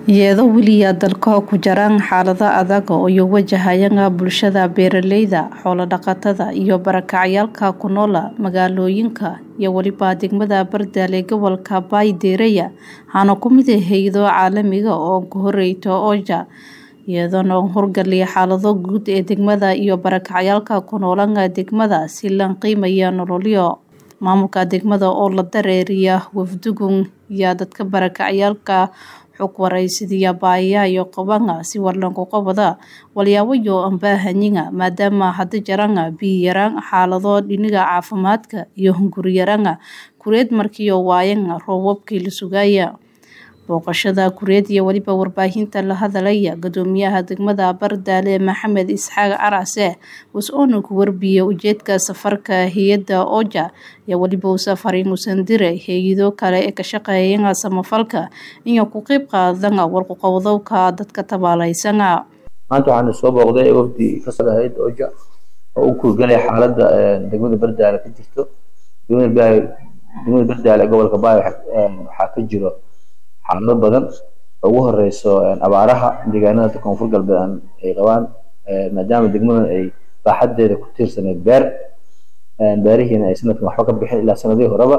iyadoo weliya dalka ku jiraan xaalado adag oo ay wajahayaan bulshada beeraleyda xoolo dhaqatada iyo barakacayaalka ku nool magaalooyinka iyo weliba degmada bardaale gobolka baaydeeraya waxaana ku mid ah hay-ado caalamiga oo ku horeyta oja iyadoona horgaliya xaalado guud ee degmada iyo barakacayaalka ku noolan degmada si la qiimaya nololyo maamulka degmada oo la dareeriya wafdugun iyo dadka barakacayaalka xog waraysidiya baayaha iyo qabanga si warlanku qabada walyaawayo ambaahanyiga maadaama hada jaranga biyo yaraan xaalado dhiniga caafimaadka iyo hunguri yaranga kureed markiio waayanga roobabkii la sugaya booqashada kureed iyo weliba warbaahinta la hadalaya gudoomiyaha degmada bardaale maxamed isxaaq carase was-oona ku warbiyay ujeedka safarka hay-adda oja iyo weliba u safarin usandire hay-ado kale ee ka shaqeeyanga samafalka iyo ku qeyb qaadanga warkuqowdowka dadka tabaaleysanga maanta waxaana soo booqday wafdi ka socda hay-adda oja oo u kurgalaya xaaladda degmada bardaale ka jirto degmada bardaale gobolka baay waxaa ka jiro xaalado badan ugu horeyso abaaraha deegaanada koonfur galbeed ay qabaan maadaama degmadan ay baaxadeeda ku tiirsaneyd beer beerihiina ay sanadkan waxba ka bixin ilaa sanadihii horeba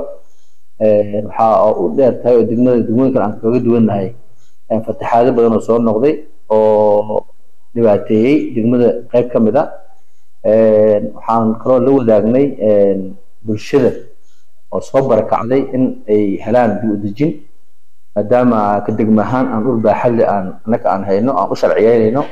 waxaa u dheer tahay oo degmada degmooyin kale aan kaga duwannahay fataxaado badan oo soo noqday oo dhibaateeyey degmada qeyb ka mid a waxaan kaloo la wadaagnay bulshada oo soo barakacday in ay helaan dib u dejin maadaama ka degma ahaan aan dhul baaxadle aan annaga aan hayno aan u sharciyeynayno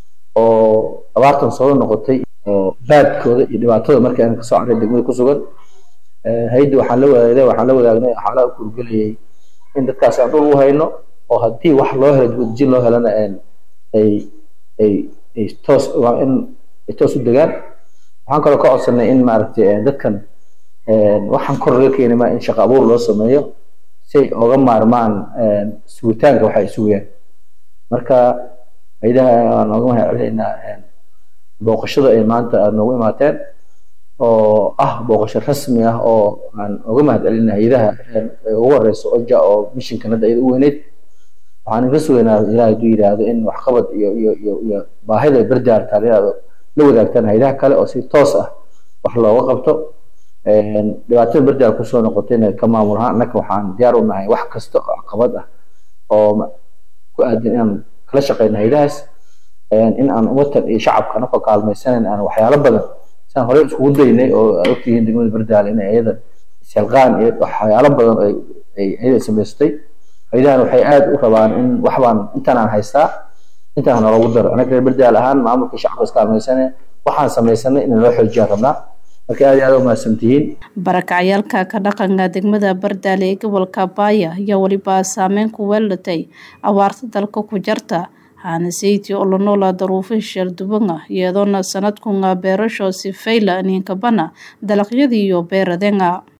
oo abaartan soo noqotay oo baadkooda iyo dhibaatada markii aan kasoo carray degmada ku sugan hay-adda waxaan la wadaagay waxaan la wadaagnay xaalada u kurgelayay in dadkaas aan dhul u hayno oo haddii wax loo helo dibadejin loo helana ay ay ay toos in ay toos u degaan waxaan kaloo ka codsanay in maaragtay dadkan waxaan kor laga keenay ma in shaqo abuur loo sameeyo si ay oga maarmaan sugitaanka waxay sugayaan marka haydaha aan nooga mahad celinaynaa booqashada ay maanta aada noogu imaateen oo ah booqasho rasmi ah oo aan oga mahad celinay hayadaha ugu horeyso oja oo mishinkan hadda iyada u weyneyd waxaan ka sugaynaa ilaah hadduu yidhaahdo in waxqabad iyo iyo iyo iyo baahida bardaar taaliyaada la wadaagtaan hayadaha kale oo si toos ah wax looga qabto dhibaatada bardaal kusoo noqotayna ka maamul ahaan annaka waxaan diyaar u nahay wax kasta oo caqabad ah oo ku aadan inaan kala shaqeyno hayadahaas in aan watan iyo shacabka anakoo kaalmaysanayn aan waxyaalo badan siaan horey iskugu daynay oo aad ogtihiin degmada bardaal inay ayada isyalqaan iyo waxyaalo badan ay ayada samaystay hayadahan waxay aada u rabaan in waxbaan intaan aan haystaa intaan naloogu daro annaga reer bardaal ahaan maamulka shacabka iskaalmaysanay waxaan samaysanay in loo xoojiyaan rabnaa marka aad iyo aad umahadsantihiin barakacyaalka ka dhaqanka degmada bardaale ee gobolka baaya ayaa weliba saameyn ku weelatay abaarta dalka ku jarta haanaseyti oo la noola daruufo shalduwanga iyadoona sanadkunga beerasho si fayla ninkabana dalagyadiiyo beeradenga